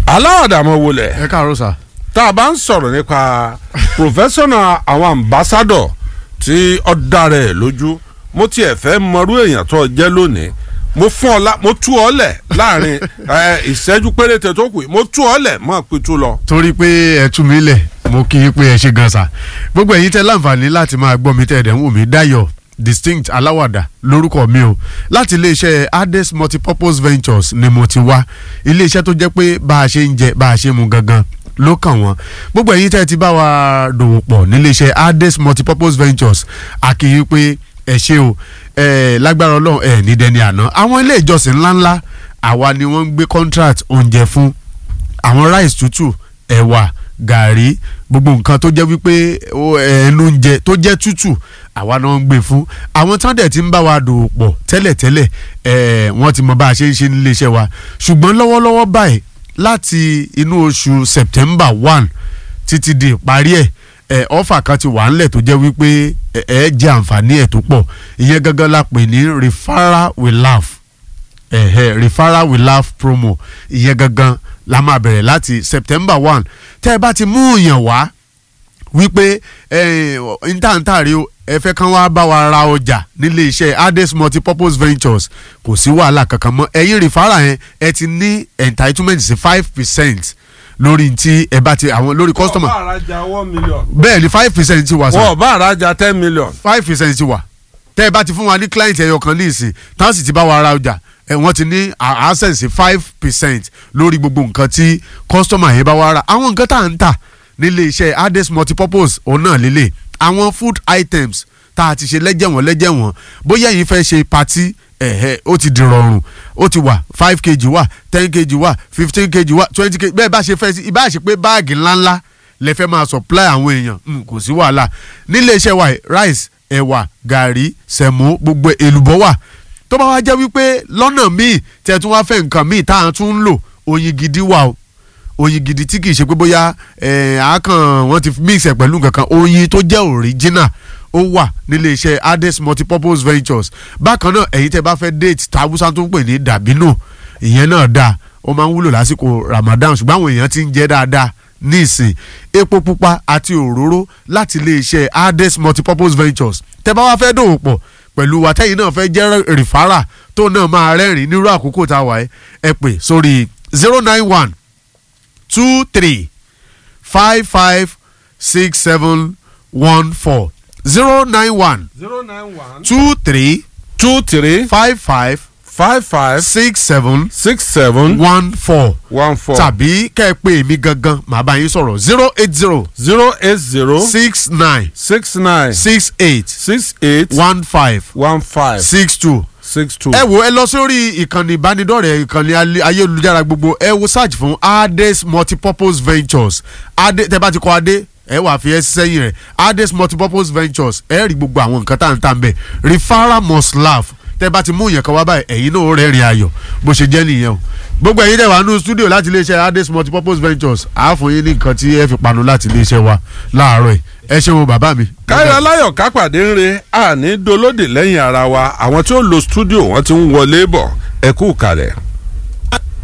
aláwàdà mọ wọlé ẹ káàárọ̀ sà. tá a bá ń sọ̀rọ̀ nípa professional àwọn ambassador tí ó dára ẹ̀ lójú mo tiẹ̀ fẹ́ mọrú èèyàn tó jẹ́ lónìí mo fún ọ la mo tú ọ lẹ̀ láàrin ẹ, ìṣẹ́jú péréte tó kù yìí, mo tú ọ lẹ̀ mọ́ pitú lọ. torí pé ẹ tú mi lẹ̀ mo kí i pé ẹ ṣe gan sa gbogbo ẹ̀yin tẹ́ láǹfààní láti máa gbọ́ mi tẹ́ ẹ̀dẹ̀ ń wò mí Dayọ̀ distinct aláwàdà lórúkọ mi o láti iléeṣẹ́ Ades multipurpose ventures ni mo ti wá iléeṣẹ́ tó jẹ́ pé bá a ṣe ń jẹ bá a ṣe mu gangan ló kàn wọ́n gbogbo ẹ̀yin tẹ́ ti bá wa dòwò pọ̀ níléeṣẹ́ Ades multipurpose ventures àkìyí pé ẹ ṣe o ẹ lágbára Ọlọ́run ẹ ní dẹni àná àwọn ilé ìjọsìn ńláńlá àwa ni wọ́n ń gbé contract oúnjẹ fún àwọn rice tútù ẹ̀wà gàrí gbogbo nǹkan tó jẹ́ wípé ó, ẹnu oúnjẹ tó jẹ́ tútù àwa náà ń gbé fún àwọn tán dẹ̀ ti ń bá wa dòwò pọ̀ tẹ́lẹ̀tẹ́lẹ̀ ẹ̀ wọ́n ti mọ bá a ṣe ń ṣe nílé iṣẹ́ wa ṣùgbọ́n lọ́wọ́lọ́wọ́ báyìí láti inú oṣù September one títí di ìparí ẹ̀ ẹ̀ ọ́fà kan ti wà ńlẹ̀ tó jẹ́ wípé ẹ̀ ẹ̀ jẹ́ àǹfààní ẹ̀ tó pọ̀ ìyẹn gangan la pè ní referral we laugh ẹ̀hẹ̀ referral we laugh promo ìyẹn gangan la máa bẹ̀rẹ̀ láti September one tẹ́ ẹ bá ti mú yàn wá wípé ntàntàrí o ẹ fẹ́ kán wá bá wa ra ọjà nílé iṣẹ́ Ades multipurpose ventures kò sí wàhálà kankan mọ́ ẹ̀yin referral yẹn ẹ ti ní entitlement sí five percent lórí tí ẹ bá ti àwọn lórí customer wọ́n bá àrajà one million. bẹ́ẹ̀ ni five percent ti wà sá wọ́n bá àrajà ten million. five percent ti wà tẹ́ ẹ bá ti fún wa ní client ẹyọ kan ní ìsìn táwọn sì ti bá wa ra ọjà ẹ wọ́n ti ní a- access sí five percent lórí gbogbo nǹkan tí customer yẹn bá wa ra àwọn nǹkan tá à ń tà nílé iṣẹ́ Ades multipurpose òun náà lélẹ̀ àwọn food items tá a ti ṣe lẹ́jẹ̀wọ̀n lẹ́jẹ̀wọ̀n bóyá ẹ̀yin fẹ́ ṣe party ẹ̀hẹ́ ó ti di rọrùn ó ti wà five kg wà ten kg wà fifteen kg wà twenty kg bẹ́ẹ̀ bá ṣe fẹ́ sí ibà ṣe pé báàgì ńláńlá lẹ fẹ́ máa supply àwọn èèyàn mm, kò sí wàhálà nílé iṣẹ́ wa yìí, rice ẹ̀wà gàrí sẹ̀mó gbogbo èlùbọ́ wà tó bá wá jẹ́ wípé lọ́nà míì tẹ̀ tún wá fẹ́ nǹkan míì tá à ń tún ń lò oyin gidi wà o oyin gidi tí kìí ṣe pé bóyá ẹ̀ àákàn wọ́n ti mix ẹ̀ pẹ̀lú nǹkan kan oyin tó jẹ́ original ó wà nílé iṣẹ́ Ades multipurpose ventures bákan náà ẹ̀yin tẹ́ bá fẹ́ date tàbúsá tó ń pè ní dàbínò ìyẹn náà dáa ó máa ń wúlò lásìkò Ramadan ṣùgbọ́n àwọn èèyàn ti ń jẹ dáadáa níìsín epo pupa àti òróró láti iléeṣẹ́ Ades multipurpose ventures tẹ́ bá wá fẹ́ dòwò pọ̀ pẹ̀lú wa tẹ́yìn náà fẹ́ jẹ́ rìfárà tó náà máa rẹ́rìn nírú àkókò tá a wà ẹ́ ẹ pè sórí zero nine one two three five five six seven one four zero nine one zero nine one. two three two three five five five five six seven six seven one four one four tàbí kẹ́ ẹ pè mí gangan màá bá yín sọ̀rọ̀ zero eight zero zero eight zero six nine six nine six eight six eight one five one five six two. six two. ẹ wo ẹ lọ sórí ìkànnì ìbánidọ́rẹ̀ẹ́ ìkànnì alẹ́- ayélujára gbogbo ẹ wo search fún Ades multipurpose ventures ade tẹ bá ti kọ adé ẹ wà fi ẹ sẹ́yìn rẹ̀ Ades multipurpose ventures ẹ rí gbogbo àwọn nǹkan tá à ń tà ń bẹ̀ referral must laugh tẹ bá ti mú yẹn kan wá báyìí ẹ̀yin náà ó rẹ́rìn ayọ̀ bó ṣe jẹ́ nìyẹn o gbogbo ẹ̀yin tẹ wà nínú studio láti iléeṣẹ́ Ades multipurpose ventures àá fún yín ní nǹkan tí ẹ fi panu láti iléeṣẹ́ wa láàárọ̀ yìí ẹ ṣeun bàbá mi. káyọ̀ aláyọ̀ kápàdé ń re àní dolóde lẹ́yìn ara wa àwọn tí ó lo studio wọn ti ń wọlé bọ̀ ẹ kú kalẹ̀.